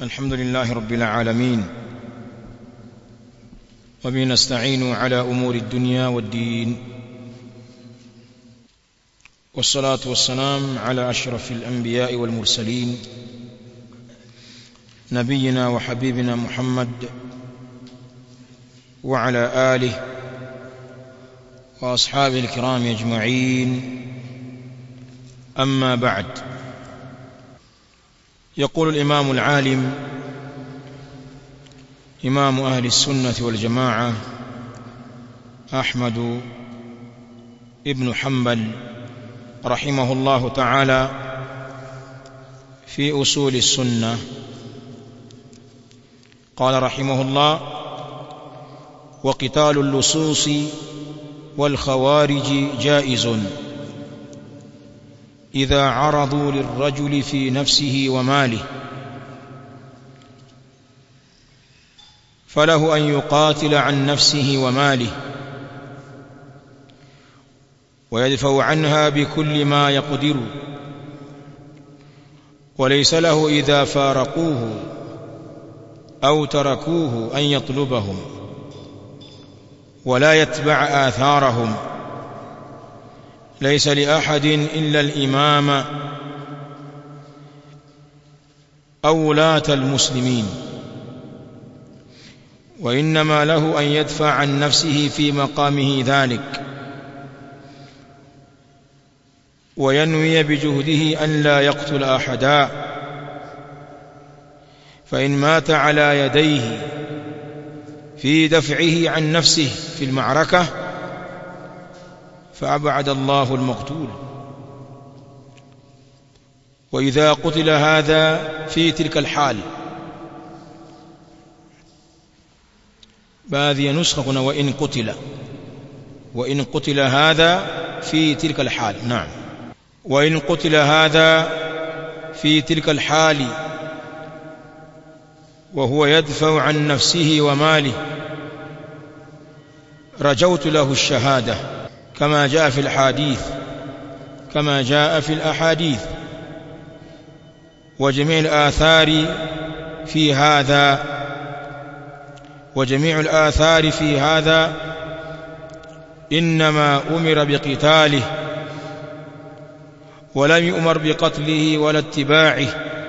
الحمد لله رب العالمين وبه نستعين على امور الدنيا والدين والصلاه والسلام على اشرف الانبياء والمرسلين نبينا وحبيبنا محمد وعلى اله واصحابه الكرام اجمعين اما بعد يقول الامام العالم امام اهل السنه والجماعه احمد ابن حنبل رحمه الله تعالى في اصول السنه قال رحمه الله وقتال اللصوص والخوارج جائز اذا عرضوا للرجل في نفسه وماله فله ان يقاتل عن نفسه وماله ويدفع عنها بكل ما يقدر وليس له اذا فارقوه او تركوه ان يطلبهم ولا يتبع آثارهم ليس لأحد إلا الإمام أو ولاة المسلمين وإنما له أن يدفع عن نفسه في مقامه ذلك وينوي بجهده أن لا يقتل أحدا فإن مات على يديه في دفعه عن نفسه في المعركة فأبعد الله المقتول وإذا قتل هذا في تلك الحال باذي نسخة وإن قتل وإن قتل هذا في تلك الحال نعم وإن قتل هذا في تلك الحال وهو يدفع عن نفسه وماله رجوت له الشهاده كما جاء في الحديث كما جاء في الاحاديث وجميع الاثار في هذا وجميع الاثار في هذا انما امر بقتاله ولم يؤمر بقتله ولا اتباعه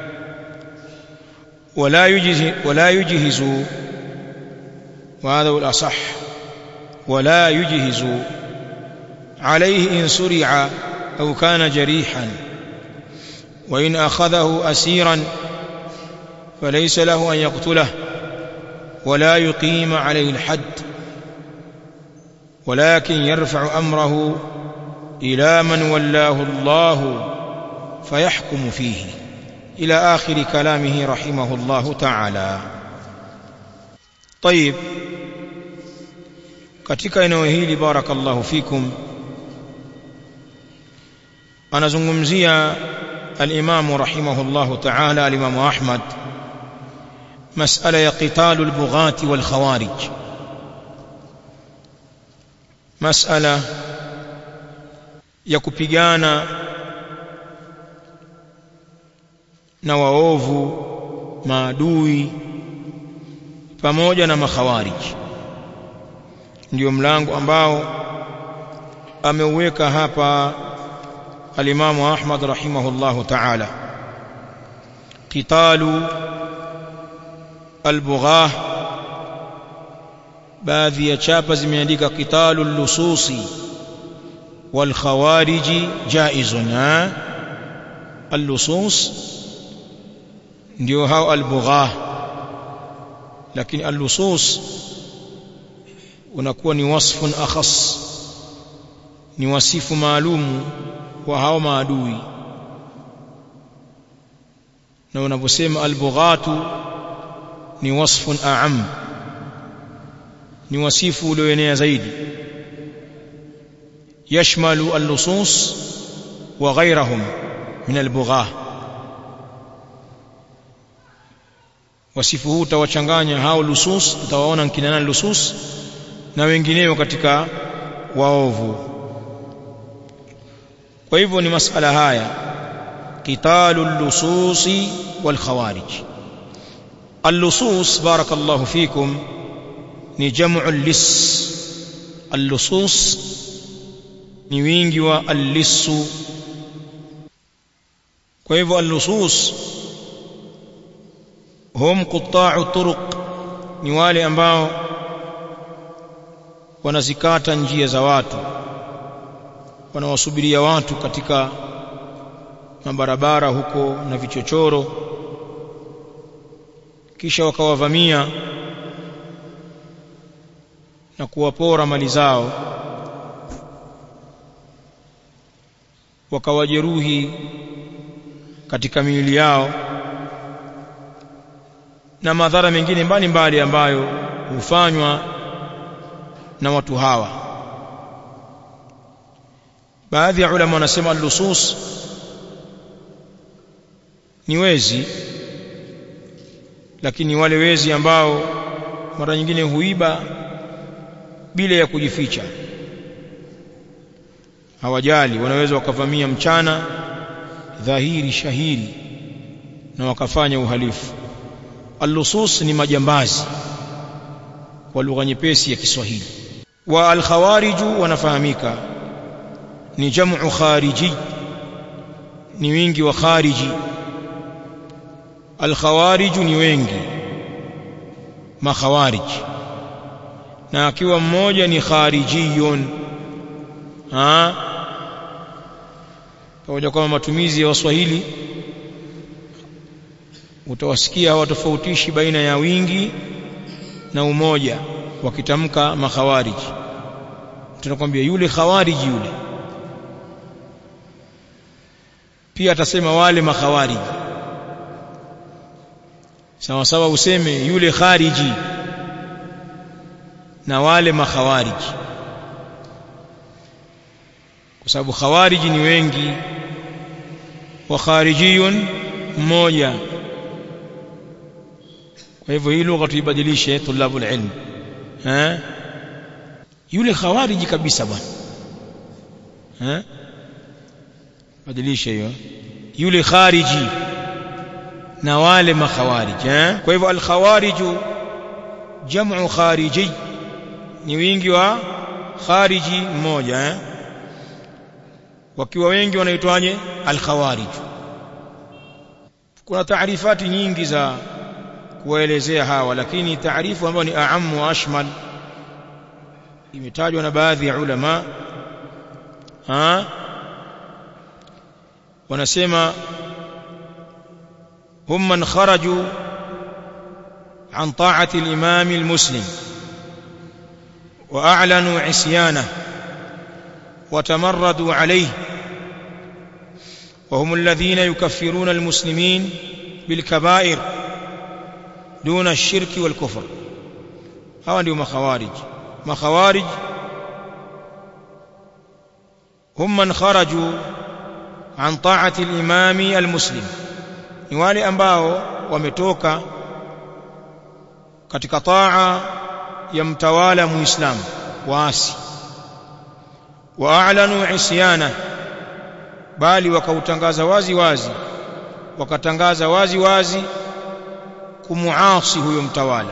ولا يجهز ولا يجهز وهذا هو الأصح ولا يجهز عليه إن سرع أو كان جريحا وإن أخذه أسيرا فليس له أن يقتله ولا يقيم عليه الحد ولكن يرفع أمره إلى من ولاه الله فيحكم فيه إلى آخر كلامه رحمه الله تعالى طيب katika eneo hili barakallahu fikum anazungumzia al-Imam rahimahullahu ta'ala al-Imam Ahmad mas'ala ya qitalu al-bughati wal khawarij mas'ala ya kupigana na waovu maadui pamoja na makhawariji ndio mlango ambao ameuweka hapa alimamu Ahmad rahimahullahu ta'ala qitalu albughah baadhi ya chapa zimeandika qitalu lususi wal khawariji jaizun al-lusus ndio hao albughah lakini al-lusus unakuwa ni wasfun akhas ni wasifu maalum wa hao maadui na unaposema albughatu ni wasfun a'am ni wasifu ulioenea zaidi yashmalu al-lusus wa ghayrahum min al-bughah wasifu huu utawachanganya hao lusus utawaona kina nani lusus na wengineo katika waovu kwa hivyo ni masala haya qitalu lususi wal khawarij اللصوص بارك الله فيكم ni jamu lis allusus ni wingi wa allisu kwa hivyo allusus hum quta'u turuq ni wale ambao wanazikata njia za watu wanawasubiria watu katika mabarabara huko na vichochoro kisha wakawavamia na kuwapora mali zao wakawajeruhi katika miili yao na madhara mengine mbalimbali ambayo hufanywa na watu hawa baadhi ya ulama wanasema al-lusus ni wezi lakini wale wezi ambao mara nyingine huiba bila ya kujificha hawajali wanaweza wakavamia mchana dhahiri shahiri na wakafanya uhalifu al-lusus ni majambazi kwa lugha nyepesi ya Kiswahili wa al-khawariju wanafahamika ni jamu khariji ni wingi wa khariji al-khawariju ni wengi makhawariji na akiwa mmoja ni kharijiyun ah pamoja kwa matumizi ya waswahili utawasikia hawatofautishi baina ya wingi na umoja wakitamka makhawariji tunakwambia yule khawariji yule pia atasema wale makhawariji sawa sawa useme yule khariji na wale makhawariji kwa sababu khawariji ni wengi wa kharijiyun mmoja kwa hivyo hii lugha tuibadilishe tulabul ilm eh yule khawariji kabisa bwana eh badilisha hiyo yule khariji na wale makhawarij eh kwa hivyo al-khawariju jam'u khariji ni wingi wa khariji mmoja eh wakiwa wengi wanaitwaje al-khawarij kuna taarifati nyingi za kuwaelezea hawa lakini taarifu ambayo ni aamu wa ashmal imetajwa na baadhi ya ulama ha wanasema هم من خرجوا عن طاعة الإمام المسلم وأعلنوا عصيانه وتمردوا عليه وهم الذين يكفرون المسلمين بالكبائر دون الشرك والكفر هؤلاء هم خوارج ما خوارج هم من خرجوا عن طاعة الإمام المسلم ni wale ambao wametoka katika taa ya mtawala muislamu waasi waa'lanu isyana bali wakautangaza wazi wazi wakatangaza wazi wazi kumuasi huyo mtawala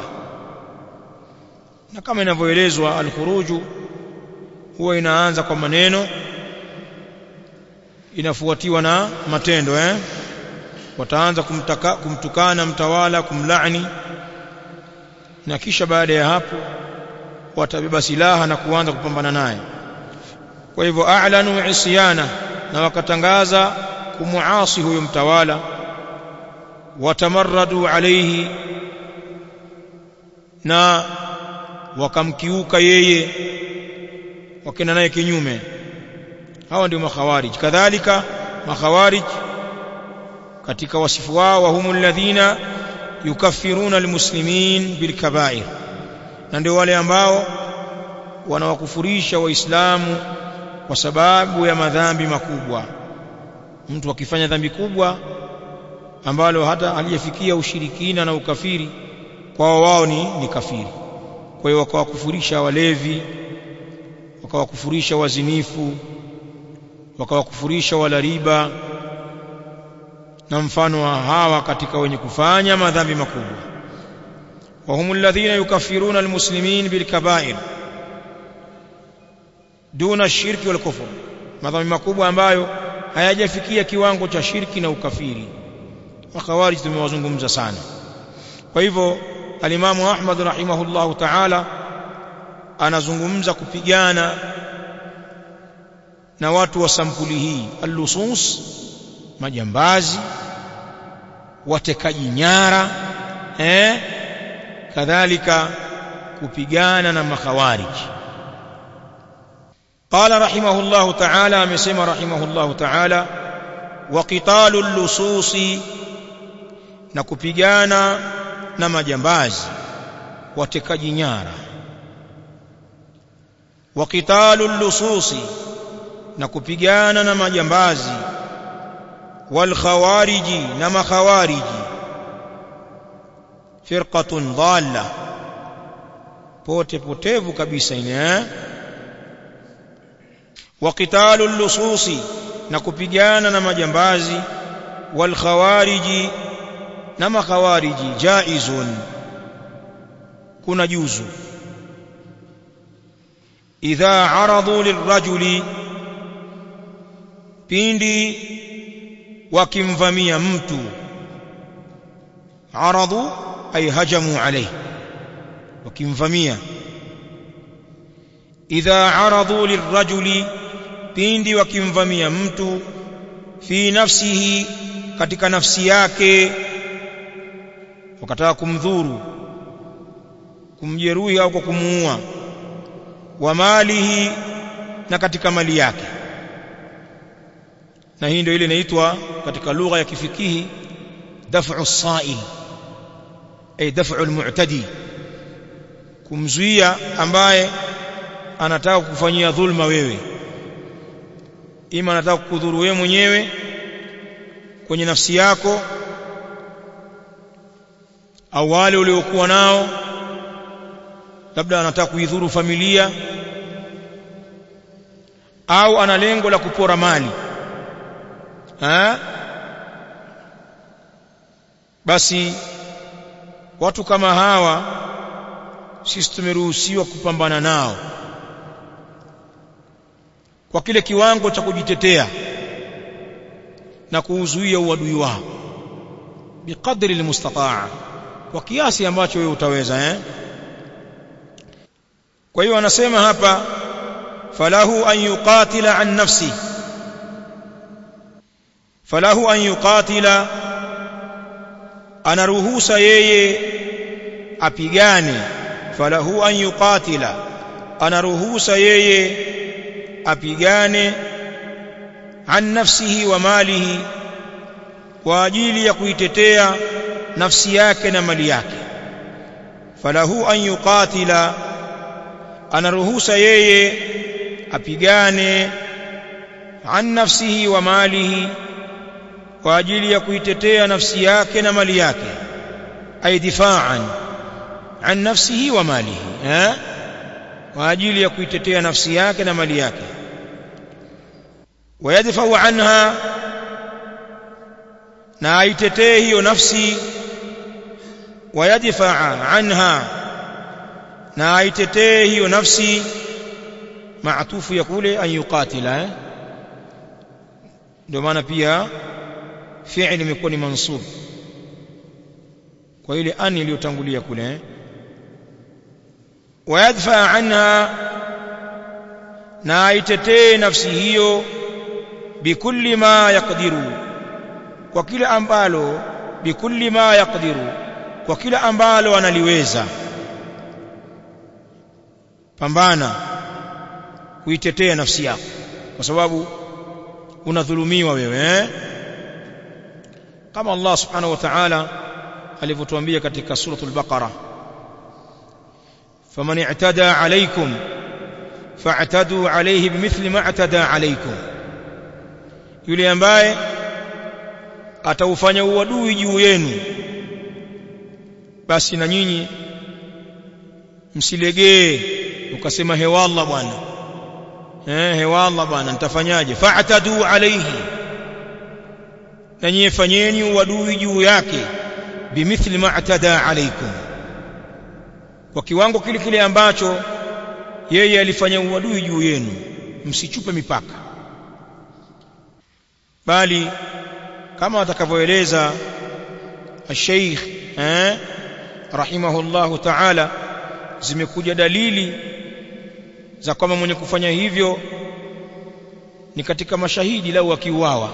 na kama inavyoelezwa al-khuruju huwa inaanza kwa maneno inafuatiwa na matendo eh wataanza kumtaka, kumtukana mtawala kumlaani na kisha baada ya hapo watabeba silaha na kuanza kupambana naye kwa hivyo a'lanu isyana na wakatangaza kumuasi huyo mtawala watamarradu alayhi na wakamkiuka yeye wakenda naye kinyume hawa ndio makhawarij kadhalika makhawarij katika wasifu wao wa humul ladhina yukaffiruna almuslimin bilkaba'ir na ndio wale ambao wanawakufurisha waislamu kwa sababu ya madhambi makubwa mtu akifanya dhambi kubwa ambalo hata aliyefikia ushirikina na ukafiri kwao wao ni, ni kafiri kwa hiyo wakawakufurisha walevi wakawakufurisha wazinifu wakawakufurisha wala riba na mfano wa hawa katika wenye kufanya madhambi makubwa وهم الذين يكفرون المسلمين بالكبائر دون الشرك والكفر madhambi makubwa ambayo hayajafikia kiwango cha shirki na ukafiri makhawarij tumewazungumza sana kwa hivyo alimamu Ahmad rahimahullahu ta'ala anazungumza kupigana na watu wa sampuli hii allusus majambazi watekaji nyara eh kadhalika kupigana na makhawarij قال رحمه الله تعالى مسمى رحمه الله تعالى وقتال اللصوص نكupigana na majambazi watekaji nyara وقتال اللصوص نكupigana na majambazi والخوارج نما خوارج فرقة ضالة pote potevu kabisa ine eh وقتال اللصوص نكupigana na majambazi والخوارج نما خوارج جائز kuna juzu idha aradu lirrajuli pindi wakimvamia mtu aradu ay hajamu alayhi wakimvamia idha aradu lirrajuli pindi wakimvamia mtu fi nafsihi katika nafsi yake wakataka kumdhuru kumjeruhi au kwa kumuua wa malihi na katika mali yake na hii ndio ile inaitwa katika lugha ya kifikihi daf'u sa'il ay daf'u al-mu'tadi kumzuia ambaye anataka kufanyia dhulma wewe ima anataka kukudhuru wewe mwenyewe kwenye nafsi yako au wale uliokuwa nao labda anataka kuidhuru familia au ana lengo la kupora mali ha? basi watu kama hawa sisi tumeruhusiwa kupambana nao kwa kile kiwango cha kujitetea na kuuzuia uadui wao biqadri almustataa kwa kiasi ambacho wewe utaweza eh kwa hiyo anasema hapa falahu an yuqatila an nafsi falahu an yuqatila anaruhusa yeye apigane falahu an yuqatila anaruhusa yeye apigane an nafsihi wa malihi kwa ajili ya kuitetea nafsi yake na mali yake falahu an yuqatila anaruhusa yeye apigane an nafsihi wa malihi kwa ajili ya kuitetea nafsi yake na mali yake ay difa'an an nafsihi wa malihi eh kwa ajili ya kuitetea nafsi yake na mali yake wayadfa'u anha na aitetee hiyo nafsi wayadfa'a anha na aitetee hiyo nafsi maatufu ya kule an yuqatila eh? ndio maana pia fi'il imekuwa ni mansub kwa ile an iliyotangulia kule eh? wayadfa anha na aitetee nafsi hiyo bikulli ma yaqdiru kwa kila ambalo bikulli ma yaqdiru kwa kila ambalo analiweza pambana kuitetea nafsi yako kwa sababu unadhulumiwa wewe eh? kama Allah subhanahu wa ta'ala alivyotuambia katika suratul baqara faman i'tada alaykum fa'tadu alayhi bimithli ma i'tada alaykum yule ambaye ataufanya uadui juu yenu basi na nyinyi msilegee ukasema hewalla bwana eh hewalla bwana nitafanyaje fa'tadu alayhi na nyie fanyeni uadui juu yake bimithli ma atada alaykum kwa kiwango kile kile ambacho yeye alifanya uadui juu yenu msichupe mipaka bali kama atakavyoeleza الشيخ eh rahimahullahu ta'ala zimekuja dalili za kwamba mwenye kufanya hivyo ni katika mashahidi lau akiuawa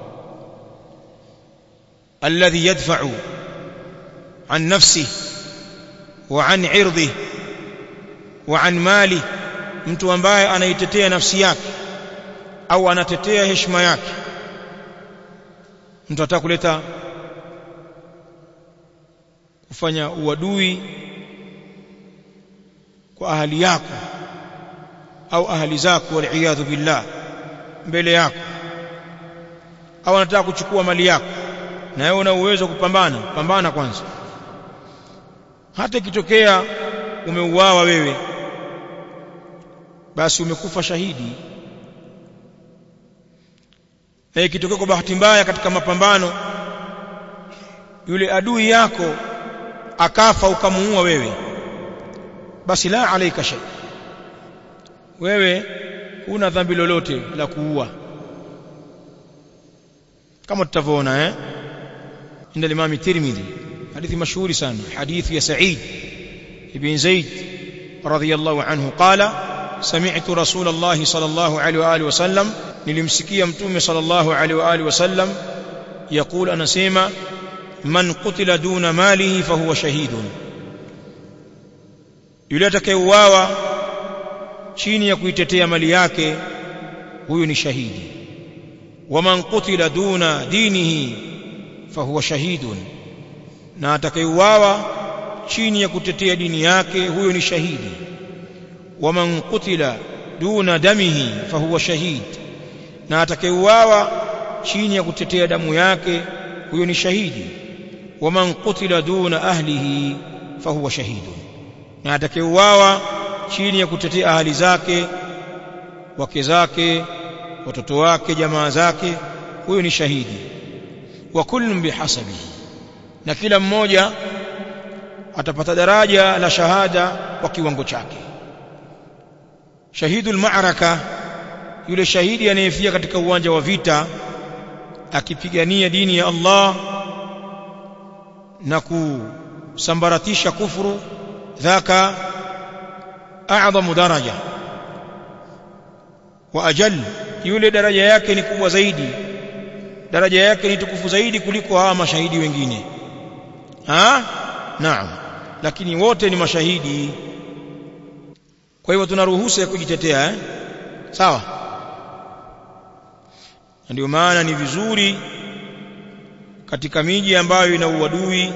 alladhi yadfa'u an nafsihi wa an 'irdihi wa an mali mtu ambaye anaitetea nafsi yake au anatetea heshima yake mtu ataka kuleta kufanya uadui kwa ahali yako au ahali zako waliyadhu billah mbele yako au anataka kuchukua mali yako na wewe una uwezo kupambana pambana kwanza hata ikitokea umeuawa wewe basi umekufa shahidi na ikitokea kwa bahati mbaya katika mapambano yule adui yako akafa ukamuua wewe basi la alaika shay wewe huna dhambi lolote la kuua kama tutavyoona eh inda Imam Tirmidhi hadithi mashuhuri sana hadithi ya Sa'id ibn Zaid radhiyallahu anhu qala sami'tu Rasulullah sallallahu alaihi wa alihi wasallam nilimsikia mtume sallallahu alaihi wa alihi wasallam يقول anasema man qutila duna malihi fahuwa shahidun yule atakayeuawa chini ya kuitetea mali yake huyu ni shahidi waman qutila duna dinihi fahuwa shahidun na atakayeuawa chini ya kutetea dini yake huyo ni shahidi waman qutila duna damihi fahuwa shahid na atakayeuawa chini ya kutetea damu yake huyo ni shahidi waman qutila duna ahlihi fahuwa shahidun na atakayeuawa chini ya kutetea ahali zake wake zake watoto wake jamaa zake huyo ni shahidi wa kullun bihasabihi na kila mmoja atapata daraja la shahada kwa kiwango chake shahidul ma'raka yule shahidi anayefia katika uwanja wa vita akipigania dini ya Allah na kusambaratisha kufuru dhaka a'zamu daraja wa ajal yule daraja yake ni kubwa zaidi daraja yake ni tukufu zaidi kuliko hawa mashahidi wengine ha naam lakini wote ni mashahidi kwa hivyo tuna ruhusa ya kujitetea eh sawa ndio maana ni vizuri katika miji ambayo ina uadui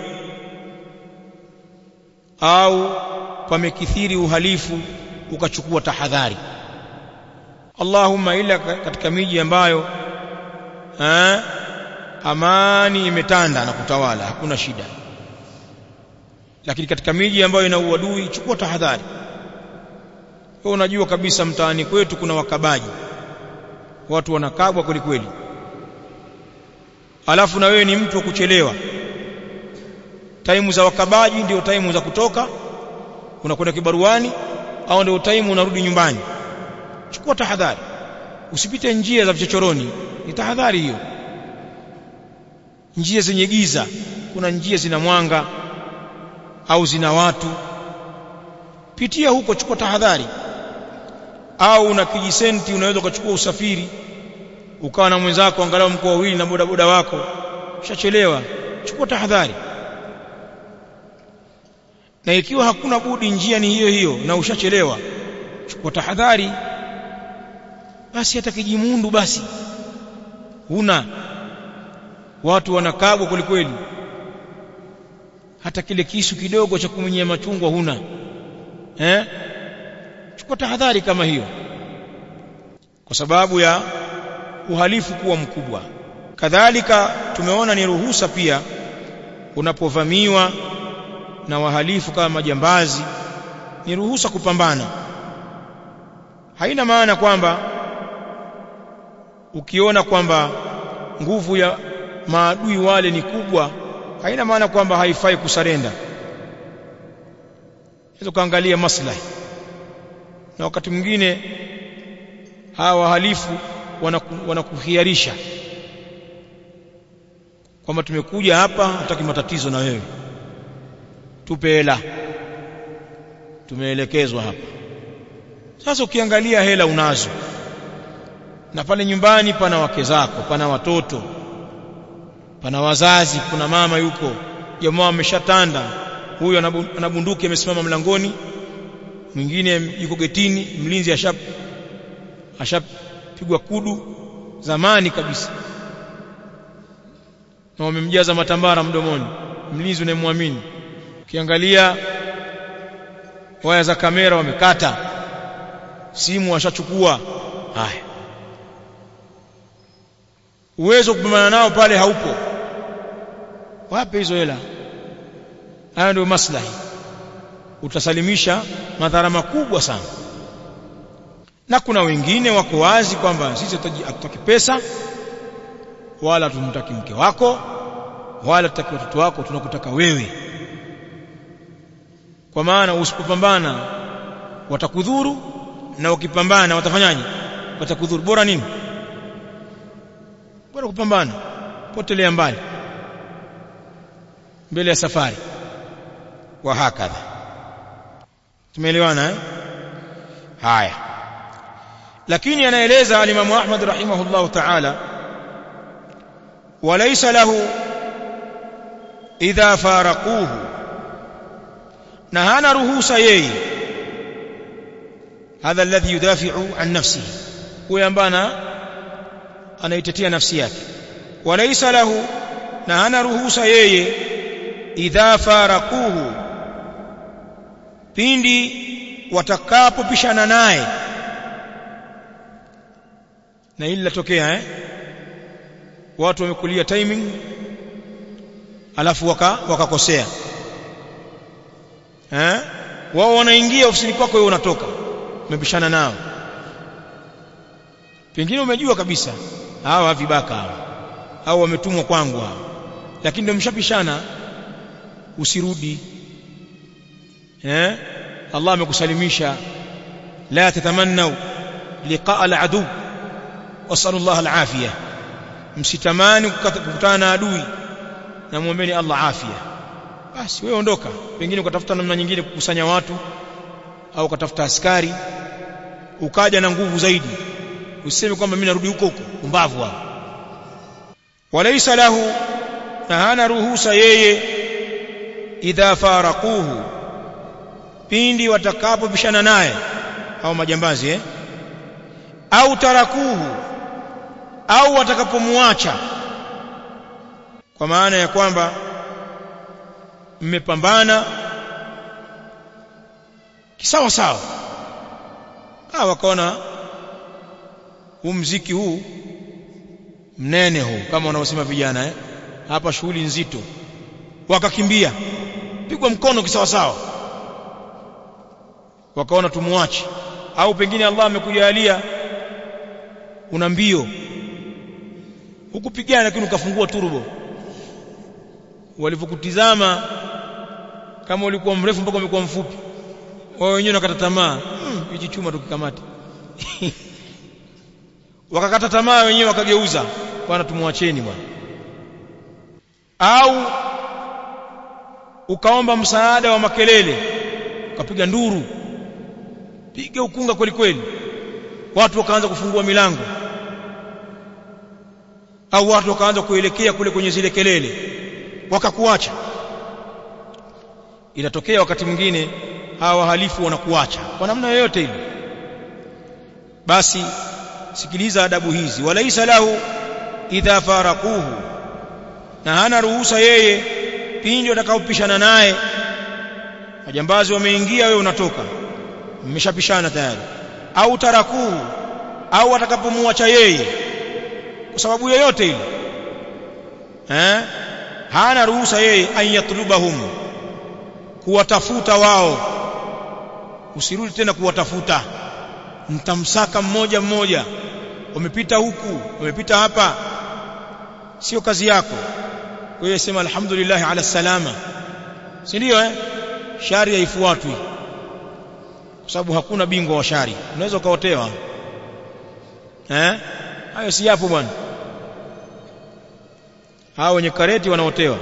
au pamekithiri uhalifu ukachukua tahadhari Allahumma ila katika miji ambayo eh, amani imetanda na kutawala hakuna shida lakini katika miji ambayo ina uadui chukua tahadhari wewe unajua kabisa mtaani kwetu kuna wakabaji watu wanakabwa kweli kweli alafu na wewe ni mtu wa kuchelewa taimu za wakabaji ndio taimu za kutoka unakwenda kibaruani au ndio taimu unarudi nyumbani chukua tahadhari usipite njia za vichochoroni ni tahadhari hiyo njia zenye giza kuna njia zina mwanga au zina watu pitia huko chukua tahadhari au una kijisenti unaweza ukachukua usafiri ukawa na mwenzako angalau mko wawili na bodaboda wako ushachelewa chukua tahadhari na ikiwa hakuna budi njia ni hiyo hiyo na ushachelewa chukua tahadhari basi hata kijimundu basi huna watu wanakabwa kwelikweli hata kile kisu kidogo cha kumenyea machungwa huna eh chukua tahadhari kama hiyo kwa sababu ya uhalifu kuwa mkubwa kadhalika tumeona ni ruhusa pia unapovamiwa na wahalifu kama majambazi ni ruhusa kupambana haina maana kwamba ukiona kwamba nguvu ya maadui wale ni kubwa haina maana kwamba haifai kusarenda hizo kaangalia maslahi na wakati mwingine hawa wahalifu wanakuhiarisha wanaku kwamba tumekuja hapa hataki matatizo na wewe tupe hela tumeelekezwa hapa sasa ukiangalia hela unazo na pale nyumbani pana wake zako pana watoto pana wazazi kuna mama yuko jamaa ameshatanda huyo ana bunduki amesimama mlangoni mwingine yuko getini mlinzi ashap ashapigwa kudu zamani kabisa na wamemjaza matambara mdomoni mlinzi unayemwamini ukiangalia waya za kamera wamekata simu washachukua haya uwezo kupambana nao pale haupo wape hizo hela haya ndio maslahi utasalimisha madhara makubwa sana na kuna wengine wako wazi kwamba sisi hatutaki pesa wala tumtaki mke wako wala tutaki watoto wako tunakutaka wewe kwa maana usipopambana watakudhuru na ukipambana watafanyaje watakudhuru bora nini bora kupambana potelea mbali mbele ya safari wa hakadha tumeelewana eh haya lakini anaeleza alimamu Ahmad rahimahullah ta'ala walaysa lahu idha faraquhu na hana ruhusa yeye hadha alladhi yudafi'u an nafsihi huyo ambaye anaitetea nafsi yake walaysa lahu na hana ruhusa yeye idha faraquhu pindi watakapopishana naye na hili latokea eh watu wamekulia timing alafu waka wakakosea eh wao wanaingia ofisini kwako wewe unatoka umepishana nao pengine umejua kabisa hawa vibaka hawa au wametumwa kwangu hawa lakini ndio mshapishana usirudi eh Allah amekusalimisha la tatamannu liqaa al-adu wasallu Allah al-afiyah msitamani kukutana na adui na muombeeni Allah afya basi wewe ondoka pengine ukatafuta namna nyingine kukusanya watu au ukatafuta askari ukaja na nguvu zaidi usiseme kwamba mimi narudi huko huko umbavu hapo walaysa lahu na hana ruhusa yeye idha faraquhu pindi watakapopishana naye au majambazi eh au tarakuhu au watakapomwacha kwa maana ya kwamba mmepambana kisawa sawa ah wakaona huu mziki huu mnene huu kama wanaosema vijana eh hapa shughuli nzito wakakimbia pigwa mkono kisawa sawa wakaona tumuache au pengine Allah amekujalia una mbio hukupigana lakini ukafungua turbo walivyokutizama kama ulikuwa mrefu mpaka umekuwa mfupi wao wenyewe wakata tamaa hichi hmm, chuma tukikamata wakakata tamaa wenyewe wakageuza bwana tumwacheni bwana au ukaomba msaada wa makelele ukapiga nduru piga ukunga kweli kweli watu wakaanza kufungua milango au watu wakaanza kuelekea kule kwenye zile kelele wakakuacha inatokea wakati mwingine hawa wahalifu wanakuacha kwa namna yoyote ile basi sikiliza adabu hizi walaisa lahu idha faraquhu na hana ruhusa yeye pindi watakaopishana naye majambazi wameingia wewe unatoka mmeshapishana tayari au tarakuhu au watakapomwacha yeye kwa sababu yoyote ile eh hana ruhusa yeye ayatlubahum kuwatafuta wao usirudi tena kuwatafuta mtamsaka mmoja mmoja wamepita huku wamepita hapa sio kazi yako wewe sema alhamdulillah ala salama si ndio eh shari haifuatwi kwa sababu hakuna bingwa wa shari unaweza ukaotewa eh hayo si yapo bwana hao wenye kareti wanaotewa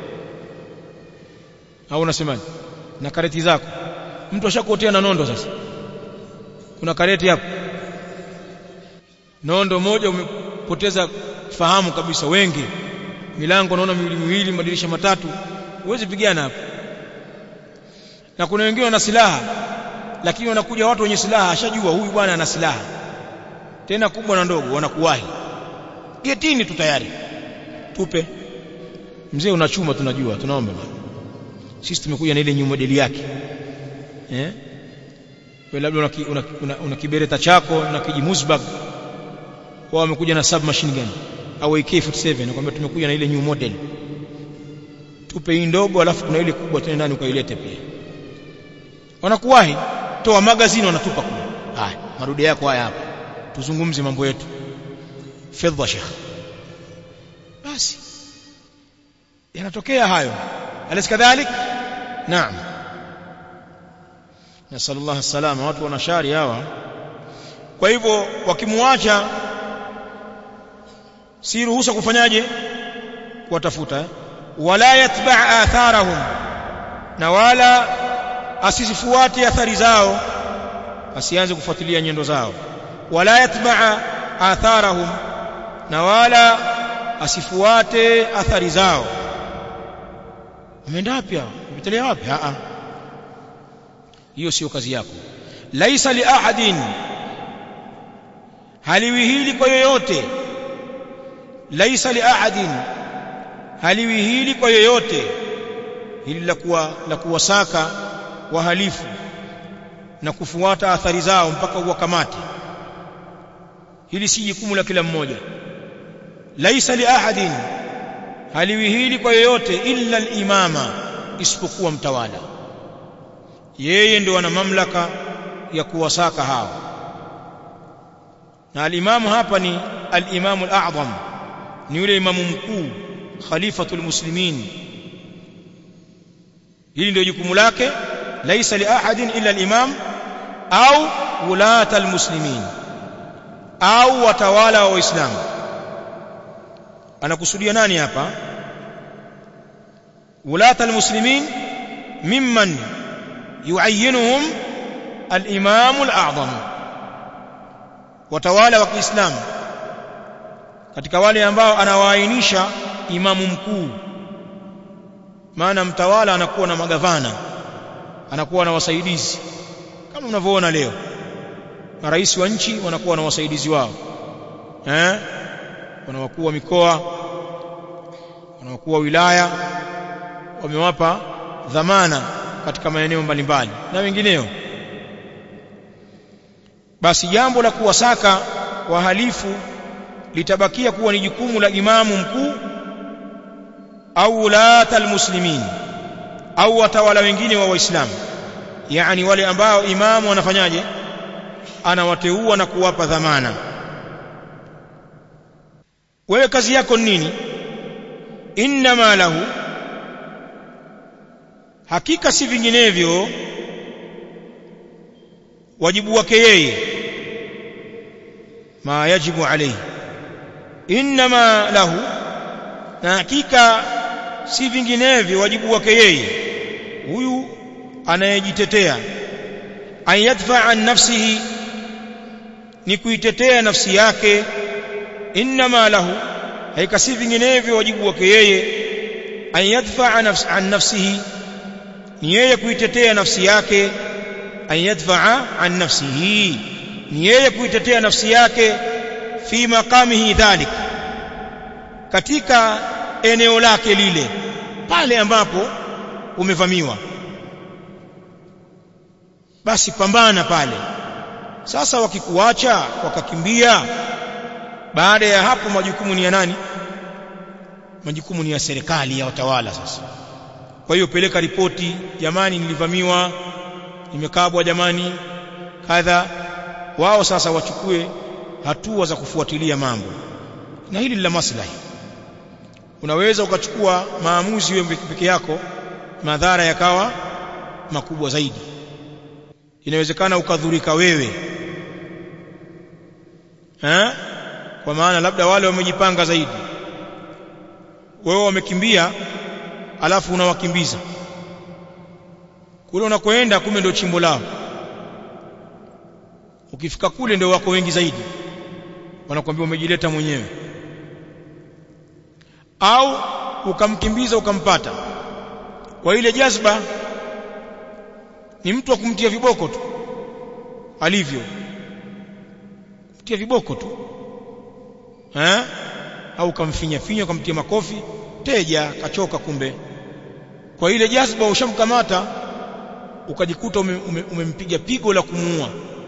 au unasemaje na kareti zako mtu ashakuotea na nondo sasa kuna kareti hapo nondo moja umepoteza fahamu kabisa wengi milango naona miwili miwili madirisha matatu huwezi pigana hapo na kuna wengine wana silaha lakini wanakuja watu wenye silaha ashajua huyu bwana ana silaha tena kubwa na ndogo wanakuwahi getini tu tayari tupe mzee una chuma tunajua tunaomba sisi tumekuja na ile new model yake eh wewe labda una, una, una, una kibereta chako na kijimuzbag wao wamekuja na submachine gun au AK47 nakwambia tumekuja na ile new model tupe hii ndogo alafu kuna ile kubwa tena ndani ukailete pia wanakuwahi toa magazine wanatupa kule haya marudi yako haya hapa tuzungumze mambo yetu fedha shekh basi yanatokea hayo alis kadhalik naam nasallallahu salama watu wana shari hawa kwa hivyo wakimwacha si ruhusa kufanyaje kuwatafuta eh? wala yatba atharahum na wala asizifuate athari zao asianze kufuatilia nyendo zao wala yatba atharahum na wala asifuate athari zao umeenda wapi hao umetelea wapi a a hiyo sio kazi yako laisa li ahadin haliwi hili kwa yoyote laisa li ahadin haliwi hili kwa yoyote hili la kuwa la kuwasaka wahalifu na kufuata athari zao mpaka uwakamate hili si jukumu la kila mmoja laisa li ahadin haliwi hili kwa yoyote illa al-imama isipokuwa mtawala yeye ndio ana mamlaka ya kuwasaka hao na al-imamu hapa ni al-imamu al-a'zam ni yule imamu mkuu khalifatul muslimin hili ndio jukumu lake laisa li ahadin illa al-imam au ulata al-muslimin au watawala wa waislamu anakusudia nani hapa ulata almuslimin mimman yuayyinuhum al-imam al-a'zam watawala wa Kiislamu katika wale ambao anawaainisha imamu mkuu maana mtawala anakuwa na magavana anakuwa na wasaidizi kama mnavyoona leo marais wa nchi wanakuwa na wasaidizi wao eh wana wakuu wa mikoa wana wakuu wa wilaya wamewapa dhamana katika maeneo mbalimbali na wengineo basi jambo la kuwasaka wahalifu litabakia kuwa ni jukumu la imamu mkuu au ulata almuslimin au watawala wengine wa waislamu yani wale ambao imamu anafanyaje anawateua na kuwapa dhamana wewe kazi yako ni nini inma lahu hakika si vinginevyo wajibu wake yeye ma yajibu alayhi inma lahu na hakika si vinginevyo wajibu wake yeye huyu anayejitetea an yadfa an nafsihi ni kuitetea nafsi yake inma lahu haika si vinginevyo wajibu wake yeye an yadfa an nafsihi ni yeye kuitetea nafsi yake an yadfa an nafsihi ni yeye kuitetea nafsi yake fi maqamihi dhalik katika eneo lake lile pale ambapo umevamiwa basi pambana pale sasa wakikuacha wakakimbia baada ya hapo majukumu ni ya nani majukumu ni ya serikali ya watawala sasa kwa hiyo peleka ripoti jamani nilivamiwa nimekabwa jamani kadha wao sasa wachukue hatua za kufuatilia mambo na hili la maslahi unaweza ukachukua maamuzi wewe peke yako madhara yakawa makubwa zaidi inawezekana ukadhurika wewe eh kwa maana labda wale wamejipanga zaidi wewe wamekimbia alafu unawakimbiza kule unakoenda kumbe ndio chimbo lao ukifika kule ndio wako wengi zaidi wanakuambia umejileta mwenyewe au ukamkimbiza ukampata kwa ile jazba ni mtu wa kumtia viboko tu alivyo kumtia viboko tu eh au ukamfinya finya ukamtia makofi teja kachoka kumbe kwa ile jazba ushamkamata ukajikuta umempiga ume, ume pigo la kumuua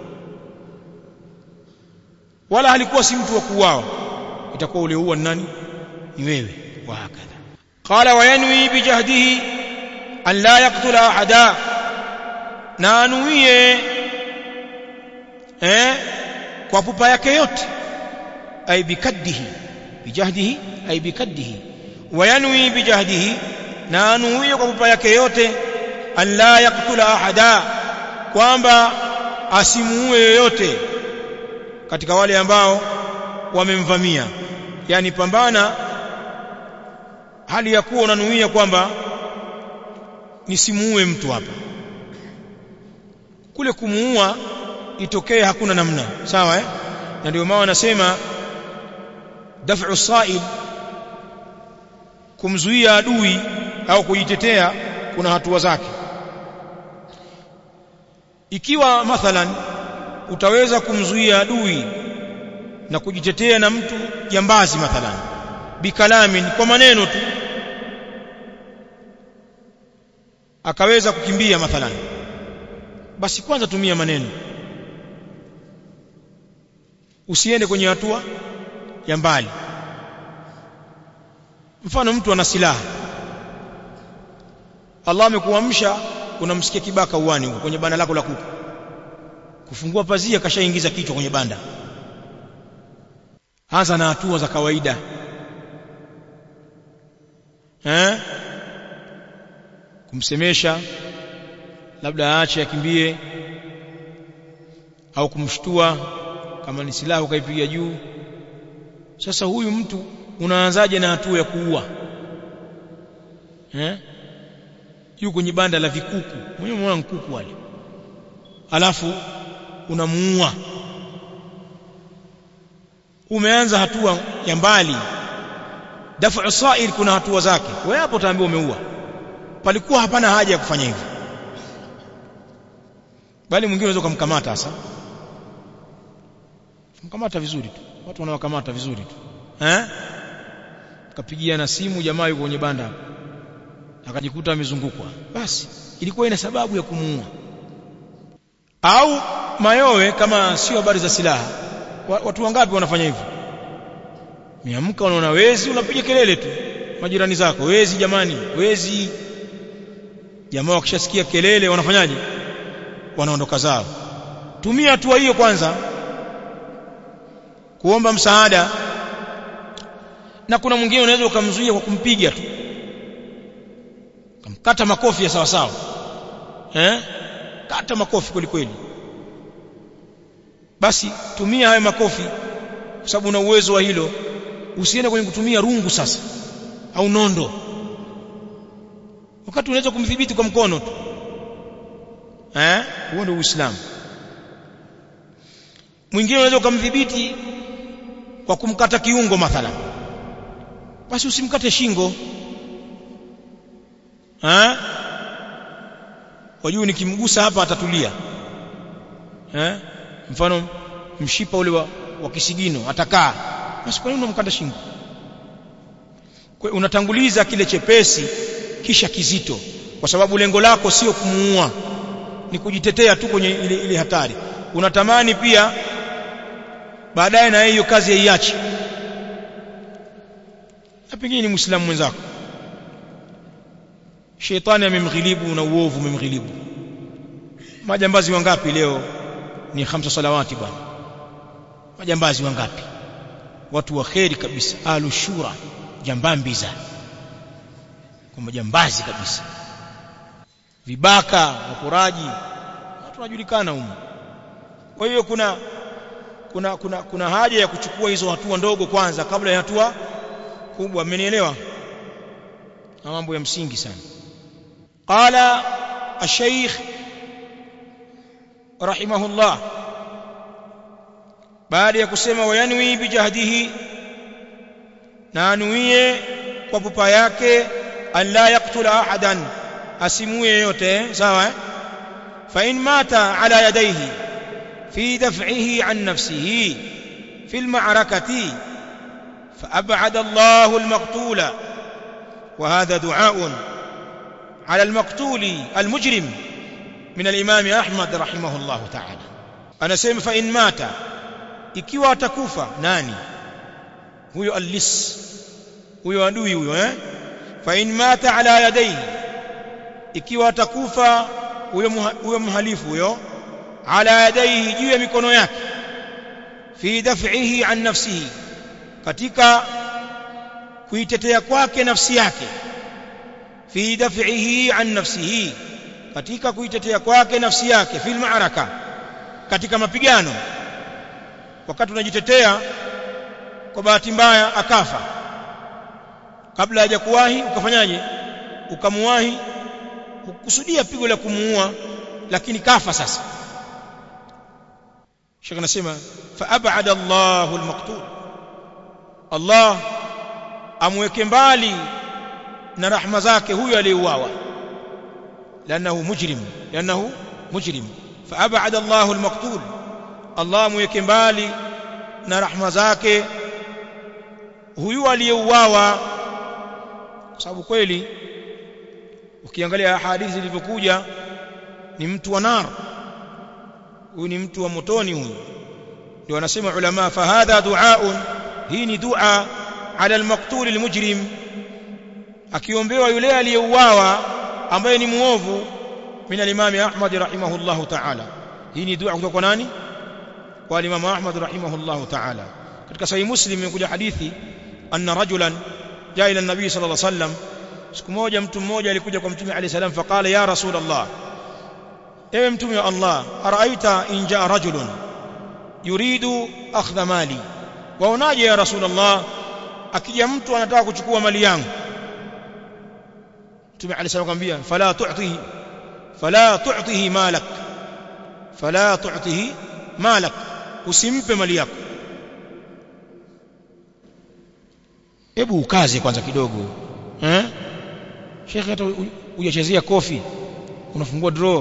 wala halikuwa si mtu wa kuuawa itakuwa ule uwa nani ni wewe wa hakadha qala wa yanwi bijahdihi an la yaqtula ahada na anuie eh kwa pupa yake yote ay bikaddihi bijahdihi ay bikaddihi wa yanwi bijahdihi na anuie kwa pupa yake yote an la yaqtula ahada kwamba asimuue yoyote katika wale ambao wamemvamia yani pambana hali ya kuwa unanuia kwamba nisimuue mtu hapa kule kumuua itokee hakuna namna sawa eh na ndio maana anasema daf'u sa'il kumzuia adui au kujitetea kuna hatua zake ikiwa mathalan utaweza kumzuia adui na kujitetea na mtu jambazi mathalan bikalamin kwa maneno tu akaweza kukimbia mathalan basi kwanza tumia maneno usiende kwenye hatua ya mbali mfano mtu ana silaha Allah amekuamsha unamsikia kibaka uwani huko kwenye banda lako la kuku kufungua pazia kashaingiza kichwa kwenye banda anza na hatua za kawaida eh kumsemesha labda aache akimbie au kumshtua kama ni silaha ukaipiga juu sasa huyu mtu unaanzaje na hatua ya kuua eh yu kwenye banda la vikuku mwenyewe unaona nkuku wale alafu unamuua umeanza hatua ya mbali dafu sa'il kuna hatua zake wewe hapo utaambiwa umeua palikuwa hapana haja ya kufanya hivyo bali mwingine unaweza kumkamata sasa mkamata vizuri tu watu wanawakamata vizuri tu eh kapigia na simu jamaa yuko kwenye banda akajikuta amezungukwa basi ilikuwa ina sababu ya kumuua au mayowe kama sio habari za silaha watu wangapi wanafanya hivyo miamka unaona wezi unapiga kelele tu majirani zako wezi jamani wezi jamaa wakishasikia kelele wanafanyaje wanaondoka zao tumia hatua hiyo kwanza kuomba msaada na kuna mwingine unaweza ukamzuia kwa kumpiga tu kamkata makofi ya sawa sawa eh kata makofi kweli kweli basi tumia hayo makofi kwa sababu una uwezo wa hilo usiende kwenye kutumia rungu sasa au nondo wakati unaweza kumdhibiti kwa mkono tu eh huo ndio uislamu mwingine unaweza ukamdhibiti kwa kumkata kiungo mathala basi usimkate shingo eh wajua nikimgusa hapa atatulia eh mfano mshipa ule wa, wa kisigino atakaa basi kwa nini unamkata shingo kwa unatanguliza kile chepesi kisha kizito kwa sababu lengo lako sio kumuua ni kujitetea tu kwenye ile, ile hatari unatamani pia baadaye na hiyo kazi yaiache na pengine ni muislamu mwenzako shetani amemghilibu na uovu umemghilibu majambazi wangapi leo ni hamsa salawati bwana majambazi wangapi watu wa kheri kabisa alu shura jambambiza kwa majambazi kabisa vibaka waporaji watu wanajulikana humu kwa hiyo kuna kuna kuna kuna haja ya kuchukua hizo hatua ndogo kwanza kabla ya hatua kubwa amenielewa na mambo ya msingi sana qala الشيخ رحمه الله baada ya kusema wayanwi bijahdihi na anuie kwa pupa yake an la yaktula ahadan asimue yote sawa fa in mata ala yadayhi fi daf'ihi an nafsihi fi al-ma'rakati fa ab'ada Allahu al-maqtula wa hadha du'a'un على المقتول المجرم من الإمام أحمد رحمه الله تعالى أنا سيم فإن مات ikiwa atakufa nani huyo allis huyo adui huyo eh fa in mata ala yadayhi ikiwa atakufa huyo huyo mhalifu huyo ala yadayhi juu ya mikono yake fi daf'ihi an nafsihi katika kuitetea kwake nafsi yake fi daf'ihi an nafsihi katika kuitetea kwake nafsi yake fil ma'araka katika mapigano wakati unajitetea kwa bahati mbaya akafa kabla hajakuwahi ukafanyaje ukamuwahi ukusudia pigo la kumuua lakini kafa sasa Sheikh anasema fa ab'ada Allahu al-maqtul Allah amweke mbali na rahma zake huyo aliyeuawa لانه مجرم لانه مجرم فابعد الله المقتول الله mweke mbali na rahma zake huyu aliyeuawa kwa sababu kweli ukiangalia hadithi zilivyokuja ni mtu wa nar huyu ni mtu wa motoni huyu ndio wanasema ulama fa hadha du'aun hii ni dua ala al-maqtul al-mujrim akiombewa yule aliyeuawa ambaye ni muovu min al-Imam Ahmad rahimahullah ta'ala hii ni dua kutoka kwa nani kwa Imam Ahmad rahimahullah ta'ala katika sahih Muslim imekuja hadithi anna rajulan jaa ila an-nabii sallallahu alayhi wasallam siku moja mtu mmoja alikuja kwa mtume alayhi salam faqala ya rasul Allah ewe mtume wa Allah araaita in jaa rajulun yuridu akhdha mali waonaje ya rasul Allah akija mtu anataka kuchukua mali yangu mtume alayhi salam akamwambia fala tu'tihi fala tu'tihi malak fala tu'tihi malak usimpe mali yako hebu ukaze kwanza kidogo eh shekhe hata hujachezea kofi unafungua draw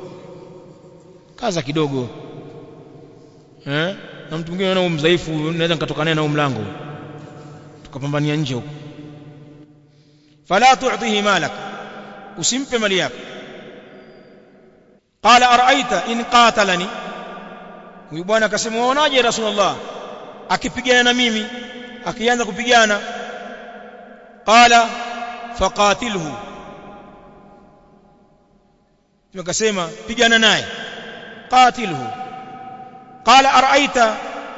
kaza kidogo eh na mtu mwingine anaona mdhaifu naweza nikatoka naye na mlango tukapambania nje huko fala tu'tihi malak usimpe mali yako qala araaita in qatalani huyu bwana akasema waonaje rasulullah akipigana na mimi akianza kupigana qala faqatilhu akasema pigana naye qatilhu qala araaita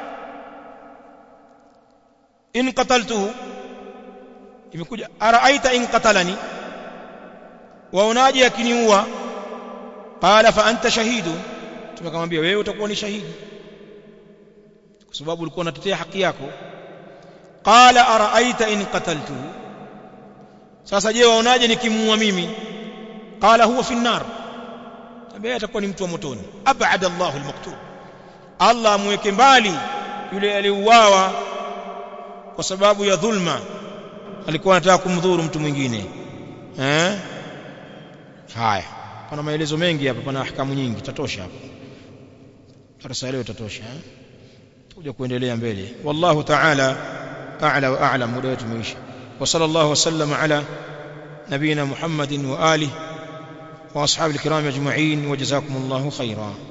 in qataltuhu imekuja araaita in qatalani waonaje akiniua qala fa anta shahidu tumekamwambia wewe utakuwa ni shahidi kwa sababu ulikuwa unatetea haki yako qala araaita in qataltuhu sasa je waonaje nikimuua mimi qala huwa fi an-nar tabia atakuwa ni mtu wa motoni ab'ada Allahu al-maqtul Allah amweke mbali yule aliyeuawa kwa sababu ya dhulma alikuwa anataka kumdhuru mtu mwingine eh haya pana maelezo mengi hapa pana ahkamu nyingi tatosha hapa darasa leo tatosha eh tuje kuendelea mbele wallahu ta'ala a'la wa a'lam muda wetu umeisha wa sallallahu wasallam ala nabina muhammadin wa alihi wa ashabil kiram ajma'in wa jazakumullahu khairan